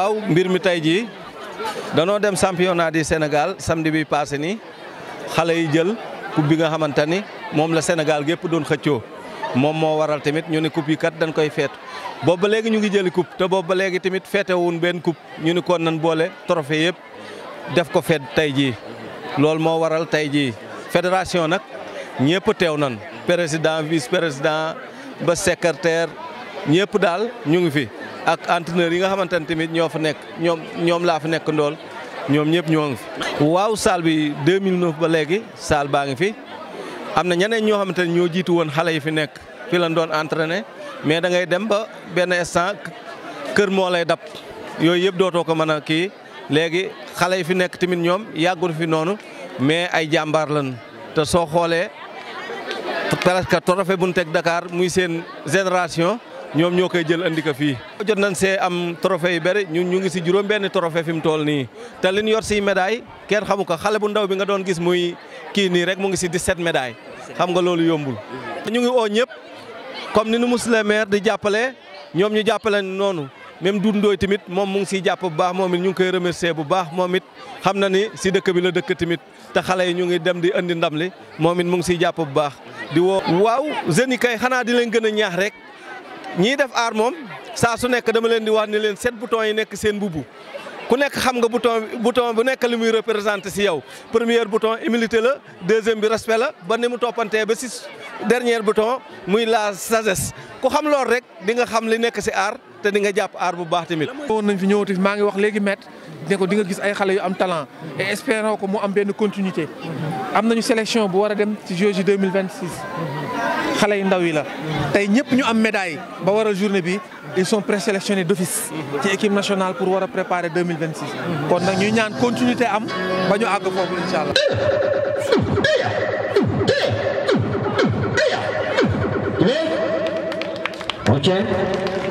waaw mbir mi tey jii danoo dem championnat du Sénégal samedi bi passé nii xale yi jël coupe bi nga xamante ni moom la Sénégal gépp doon xëccoo moom moo waral tamit ñu ne coupe yi kat dañ koy feet boobu ba léegi ñu ngi jëli coupe te boobu ba léegi tamit feete wuñ benn coupe ñu ni kon nan boole trophée yëpp def ko feet tey jii loolu moo waral tey jii fédération nag ñëpp teew nan président vice président ba secrétaire ñëpp daal ñu ngi fi ak entraîneur yi nga xamante ne tamit ñoo fa nekk ñoom ñoom laa fa nekk ndool ñoom ñëpp ñoo ngi fi. waaw salle bi 2009 ba léegi salle baa ngi fi am na ñeneen ñoo xamante ne ñoo jiitu woon xale yi fi nekk fi lañ doon entraîné mais da ngay dem ba benn instant kër moo lay dab yooyu yëpp dootoo ko mën a kii léegi xale yi fi nekk tamit ñoom yàggul fi noonu mais ay jàmbaar lañ te soo xoolee presque trophée bu ñu teg Dakar muy seen génération. ñoom ñoo koy jël andi ko fii. jot nañ see am trophée yu bëri ñun ñu ngi si juróom benn trophée fi mu toll nii te li ñu yor si médaille kenn xamu ko xale bu ndaw bi nga doon gis muy kii nii rek mu ngi si 17 médailles xam nga loolu yombul. ñu ngi oo ñëpp comme ni nu monsieur le maire di jàppale ñoom ñu jàppale noonu même Doudou Ndoye tamit moom mu ngi siy jàpp bu baax moom it ñu ngi koy remercier bu baax moom it xam na ni si dëkk bi la dëkk tamit te xale yi ñu ngi dem di andi ndam li moom it mu ngi siy jàpp bu baax di woo. waaw jeunes yi kay xanaa di leen gën a ñaax rek. ñii def aar moom saa su nekk dama leen di wax ni leen sept boutons yi nekk seen mbubu ku nekk xam nga bouton bouton bu nekk li muy représenté si yow premier bouton humilité la deuxième bi respect la ba ni mu toppantee ba si dernier bouton muy la sagesse ku xam loolu rek di nga xam li nekk si aar te di nga jàpp aar bu baax tamit. woon nañ fi ñëwati maa ngi wax léegi maître ne ko di nga gis ay xale yu am talent et espérons ko mu am benn continuité am nañu sélection bu war a dem ci Jeux 2026 xale yu ndaw yi la tey ñëpp ñu am médaille ba waral journée bi ils sont présélectionnés d'office ci équipe nationale pour war a préparer 2026 kon nag ñuy ñaan continuité am ba ñu àgg foofu incha allah. Ok.